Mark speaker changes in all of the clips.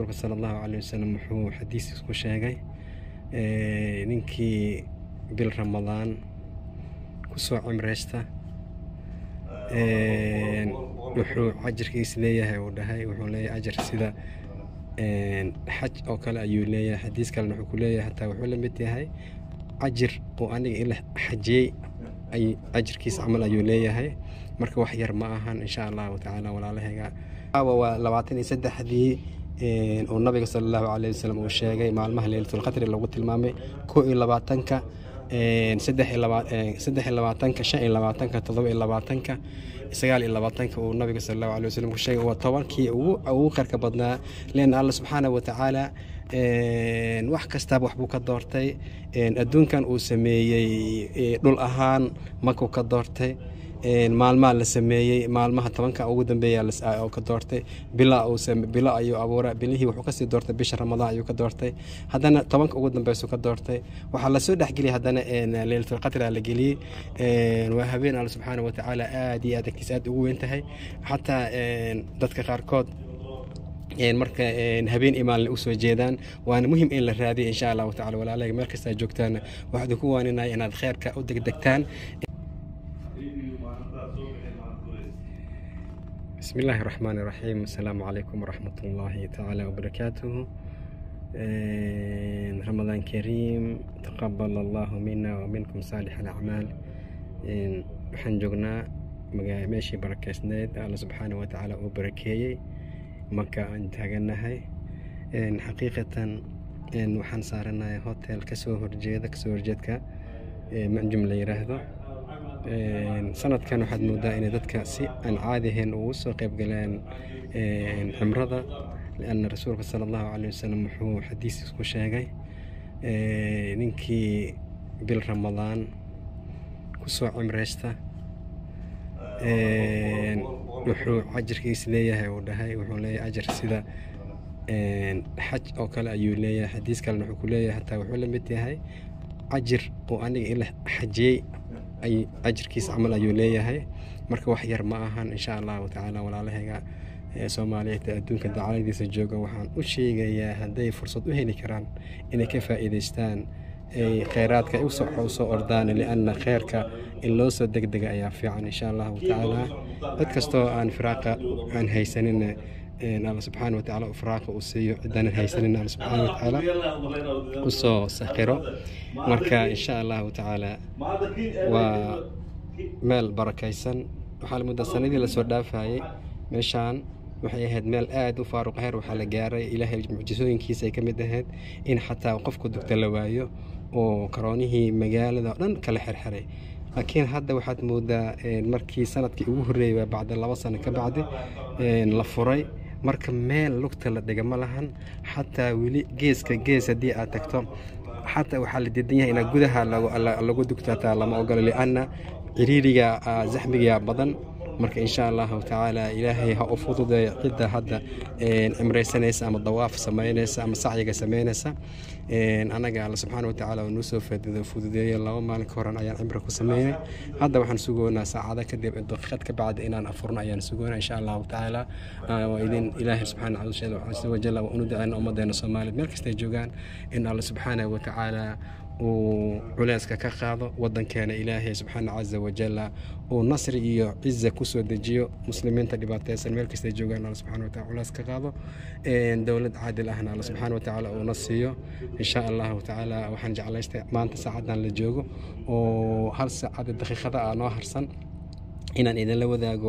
Speaker 1: rasuulka sala allahu caleyh wasalam wuxuu xadiis ku sheegay ninkii bil ramadaan kusoo cimreysta wuxuu cajirkiis leeyahay uu dhahay wuxuu leeyahay ajar sida xaj oo kale ayuu leeyahay xadiis kalena wuxuu ku leeyahay hataa wuxuu la mid yahay cajir oo aniga ila xajiyey ay ajirkiis camal ayuu leeyahay marka wax yar ma ahan insha allahu tacaala walaalahayga waa labaatan iyo saddexdii uu nabiga sala allahu caleyh wasalam uu sheegay maalmaha leylatulqadri lagu tilmaamay koo iyo labaatanka saddex iyo labaatanka shan iyo labaatanka toddoba iyo labaatanka sagaal iyo labaatanka uu nabiga sala allahu caleyh wasalam ku sheegay waa tobankii ugu khayrka badnaa leanna alla subxaana wa tacaala wax kastaaba waxbuu ka doortay adduunkan uu sameeyey dhul ahaan makuu ka doortay maalmaha la sameeyey maalmaha tobanka ugu dambeeya oo ka doortay bilo ayuu abuura bilihii wuxuu kasii doortay bisha ramadaan ayuu ka doortay haddana tobanka ugu dambeysu ka doortay waxaa lasoo dhexgeliyay haddana leylatulqadra la geliyey waa habeen alla subxaana wa tacaala aada iyo aad agtiis aad ugu weyn tahay xataa dadka qaarkood marka habeen imaalna usoo jeedaan waana muhim in la raadiya insha allahu tacala walaalaga meel kastaa joogtaan waxaa idinku waaninaya inaad kheyrka u degdegtaan بسم الله الرحمن الرحيم السلام عليكم ورحمة الله تعالى وبركاته رمضان كريم تقبل الله منا ومنكم صالح الأعمال waxaan joognaa meeshii barakeysneyd alla subxaana wa tacaala uu barakeeyey marka aan taaganahay xaqiiqatan waxaan saaranahay hotel kasoo horjeeda kasoo horjeedka manjum la yiraahdo sanadkan waxaad moodaa inay dadka si aan caadi ahayn ugu soo qayb galeen cimrada lianna rasuulka sala allahu caleyh wasalam wuxuu xadiis ku sheegay ninkii bil ramadaan kusoo cimreysta wuxuu cajirkiis leeyahay uu dhahay wuxuu leeyahay ajar sida xaj oo kale ayuu leeyahay xadiis kalena wuxuu ku leeyahay hataa wuxuu la mid yahay cajir oo aniga ila xajiyey ay ajirkiis camal ayuu leeyahay marka wax yar ma ahan insha allahu tacaala walaalahayga soomaaliyeed ee adduunka dacaladiisa jooga waxaan u sheegayaa hadday fursad u heli karaan inay ka faa'iidaystaan kheyraadka usoo ordaan lianna kheyrka in loo soo degdega ayaa fiican insha allahu tacaala cid kastoo aan firaaqa aan haysanin alla subxaana watacaala firaaqa uu siiyo cidaanan haysanin alla subxaana watacaala usoo sakhiro marka insha allahu tacaala waa meel barakaysan waxaa la muddaa sanadii lasoo dhaafayay meeshaan waxay ahayd meel aada u faaruq heer waxaa la gaaray ilaahay mucjisooyinkiisa ay ka mid ahayd in xataa qofku dugta la waayo oo karoonihii magaalada oo dhan kala xirxiray laakiin hadda waxaad moodaa markii sanadkii ugu horreeyay bacda laba sano ka bacdi la furay marka meel lugta la dhiga ma lahan xataa weli geeska gees haddii aad tagto xataa waxaa la diidan yahay inaa gudaha lagu dugtataa lama ogolo lianna ciriiriga zaxmiga badan marka insha allahu tacaala ilaahay ha u fududeeyo cidda hadda cimraysanaysa ama dawaaf samaynaysa ama sacyiga samaynaysa anaga alla subxaana watacaala uu nuu soo fududeeyey laba maalin ka horan ayaan cimri ku sameynay hadda waxaan sugoonaa saacada kadib daqiiqad ka bacdi inaan afurno ayaan sugoonaa insha allahu tacaala waa idin ilaahay subxaana casa wajalla waa unu daceyna ummadeena soomaaliya meel kastay joogaan in alla subxaana watacaala uu culeyska ka qaado wadankeena ilaahay subxaana casa wajalla uu nasri iyo ciza kusoo dejiyo muslimiinta dhibaateysan meel kastay joogaan alla subxana wataala culeys ka qaado dowlad caadil ahna alla subxaana watacaala uuna siiyo insha allahu tacaala waxaan jeclaystay maanta saacadan la joogo oo hal saacada daqiiqada ah noo harsan inaan idinla wadaago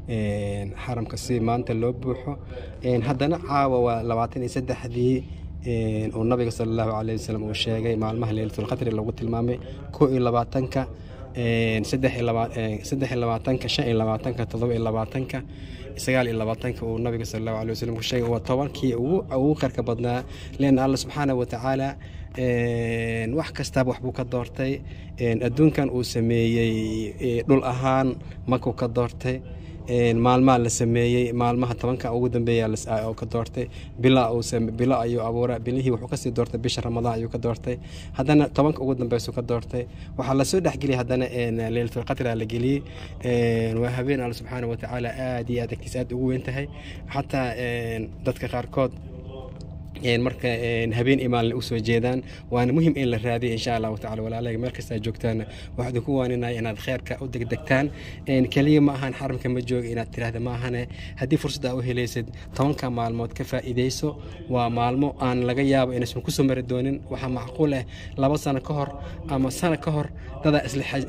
Speaker 1: xaramka si maanta loo buuxo haddana caawa waa labaatan iyo saddexdii uu nabiga sala allahu caleyh wasalam uu sheegay maalmaha leylatulqadri lagu tilmaamay koo iyo labaatanka saddex iyo labaatanka shan iyo labaatanka toddoba iyo labaatanka sagaal iyo labaatanka uu nabiga sala allahu caleyh wasalam ku sheegay waa tobankii ugu khayrka badnaa leanna alla subxaana wa tacaala wax kastaaba waxbuu ka doortay adduunkan uu sameeyey dhul ahaan makuu ka doortay maalmaha la sameeyey maalmaha tobanka ugu dambeeya oo ka doortay bilo ayuu abuura bilihii wuxuu kasii doortay bisha ramadaan ayuu ka doortay haddana tobanka ugu dambeysu ka doortay waxaa lasoo dhexgeliyay haddana leylatulqadra la geliyey waa habeen alla subxaana wa tacaala aada iyo aad agtiis aad ugu weyn tahay xataa dadka qaarkood marka habeen imaalna usoo jeedaan waana muhim in la raadiyo insha allahu tacala walaalaga meel kasta joogtaan waxaan idinku waaninaya inaad kheyrka u degdegtaan keliya ma ahan xaramka ma jooga inaad tiraahda ma ahane haddii fursad aa u helaysid tobanka maalmood ka faa'iidayso waa maalmo aan laga yaabo inaysan kusoo mari doonin waxaa macquul ah laba sano ka hor ama sano ka hor dadaa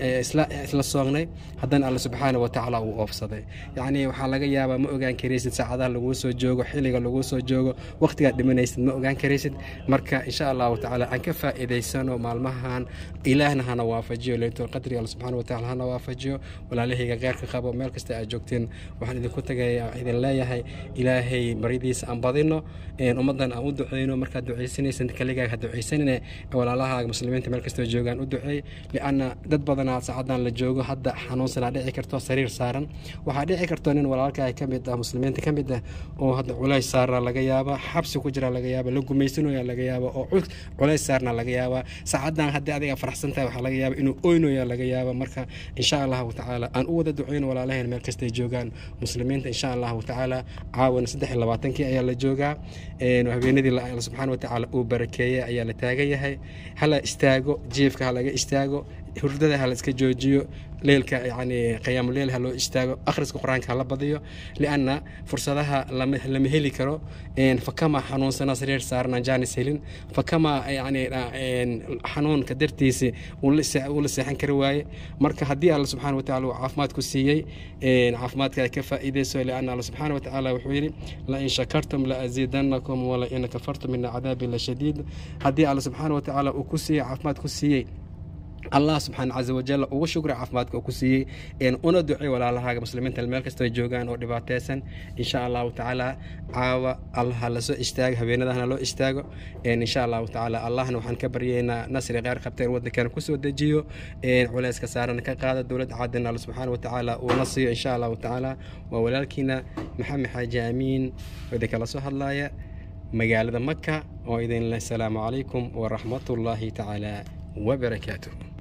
Speaker 1: isla soognay haddana alla subxaana wa tacaala uu oofsaday yacni waxaa laga yaabaa ma ogaan karaysid saacadaha laguu soo joogo xilliga laguu soo joogo waqtigaad dhimanaysid ma ogaan karaysid marka insha allahu tacaala aan ka faa'iidaysano maalmahan ilaahna hana waafajiyo leylatul qadri alla subxaana wa tacaala hana waafajiyo walaalahayga kheyrka qabo meel kasta aad joogteen waxaan idinku tagaya idin leeyahay ilaahay baryadiisa aan badino ummaddan aan u duceyno markaad ducaysanaysan kaligaaga ha ducaysanine walaalahaaga muslimiinta meel kastoo joogaan u duceey lianna dad badanaa saacadan la joogo hadda xanuunsanaa dhici karto sariir saaran waxaa dhici karto nin walaalkaa ka mid ah muslimiinta ka mid ah oo hadda culays saarna laga yaaba xabsi ku jira laga yaaba la gumaysanooya laga yaaba oo culays saarna laga yaaba saacadan haddii adiga faraxsan tahay waxaa laga yaaba inuu oynoya laga yaaba marka insha allahu tacaala aan u wada duceyno walaalaheen meel kastay joogaan muslimiinta insha allahu tacaala caawana saddex iyo labaatankii ayaa la joogaa habeenadii alla subxaana wa tacaala uu barakeeyey ayaa la taagan yahay hala istaago jiifka ha laga istaago hurdada ha la iska joojiyo leelka yani qiyaamuleel ha loo istaago akhriska qur-aanka hala badiyo lianna fursadaha lama heli karo fakama xanuunsana sariir saarna jaanis helin fakama yani xanuunka dartiisi uu la seexan kari waaye marka haddii alla subxaana wa tacala uu caafimaad ku siiyey caafimaadka ay ka faa'iidayso lianna alla subxaana wa tacaala wuxuu yidhi lain shakartum la aziidanakum wala in kafartum ina cadaabi la shadiid haddii alla subxaana wa tacaala uu ku siiyey caafimaad ku siiyey allah subxaana casa wajal ugu shukra caafimaadka uu ku siiyey una ducey walaalahaaga muslimiinta meel kastoo joogaan oo dhibaateysan insha allahu tacaala caawa allaha lasoo istaago habeenadahana loo istaago insha allahu tacaala allahna waxaan ka baryeynaa nasri kheyr qabta in waddankeena kusoo dejiyo culeyska saarana ka qaada dowladda caadina alla subxaana wa tacaala uuna siiyo insha allahu tacaala waa walaalkiina maxamed xaaji amiin oo idinkala soo hadlaaya magaalada maka oo idin leh asalaamu calaykum waraxmatullaahi tacaala وبركاته